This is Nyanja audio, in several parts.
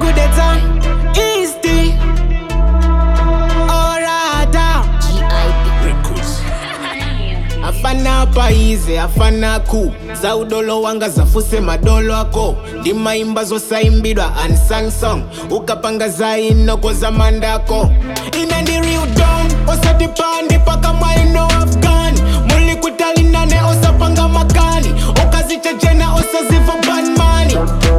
wakudetsa isti orada afana paize afana ku za udolo wanga zafuse madolo ako ndimaimba zosaimbidwa unsung song ukapanga zainoko za mandako ine ndi real don osatipandi paka mwaino afghan muli kutalinane osapanga makani okazichechena osaziva banmani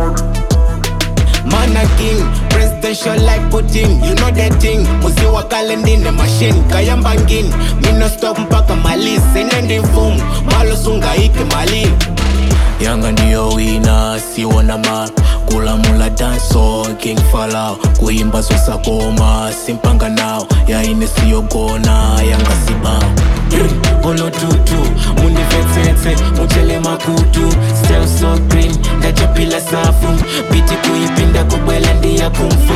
Mana king, presidential like Putin You know that thing, muzi wa kalendine machine Kayamba ngin, me no stop mpaka mali Sinendi mfumu, malo sunga ike mali yanga ndiyo wina siwona ma kulamula danso king falao kuimba zosakoma simpanga nawo yaine siyogona yanga sibao olotutu mundivetsetse muchele makutu stel so green ndachapila safu biti kuipinda kubwela ndiya kumfu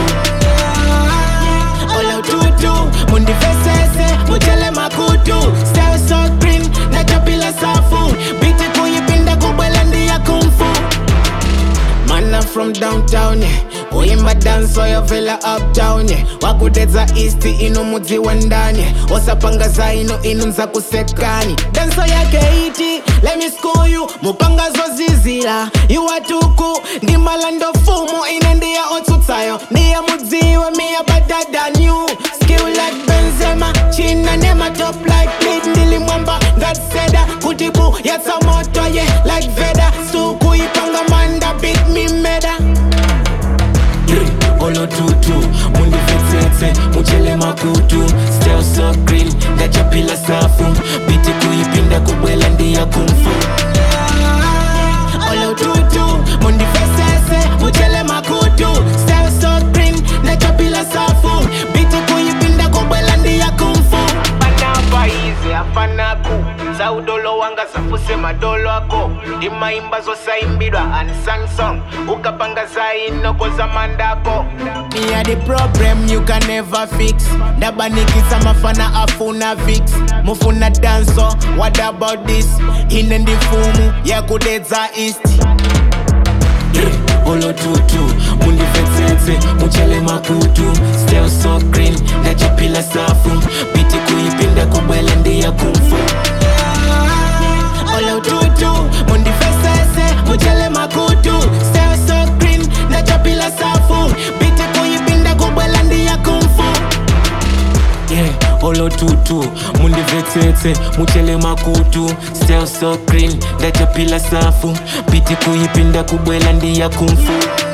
olotutu mundivetsetse muchele makutu stel so green ndachapila safu biti kuipinda kubwela ndiya kumfu Man, I'm from downtown, yeah. Uimba dance oyo vela uptown, yeah. wakudedza east ino mudzi wa ndani yeah. osapanga za ino inu nza kusekani danso yake iti let me school you mupanga zozizira iwatuku ndi malando fumu ine ndiya otsutsayo ndiya mudziwe miya better than you skill like benzema china nema top like lead ndilimwamba ngatseda kuti bu yatsa moto ye yeah. like veda sukuipanga manda beat me meda olotutu mundivetsetse muchele makutu stel so green ndachapila safu biti kuipinda kubwela ndiya kumfu olotutu mundivetsetse muchele makutu stel so green ndachapila safu biti kuipinda kubwela ndiya kumfu panapa izi afanaku za udolo wanga zafuse madolo ako ndimaimba zosaimbidwa unsung song ukapanga zainoko za mandako Me are the problem you can never fix ndabanikisa mafana afuna vix mufuna danso what about this ine ndifumu yakudedza east olotutu mundivetsetse muchele makutu stel so green ndachapila safu biti kuipinda kubwela ndiya kumfu olotutu mundivetsetse muchele makutu stel so green ndachapila safu biti kuipinda kubwela ndiya kumfu yeah, olotutu mundivetsetse muchele makutu stel so green ndachapila safu biti kuipinda kubwela ndiya kumfu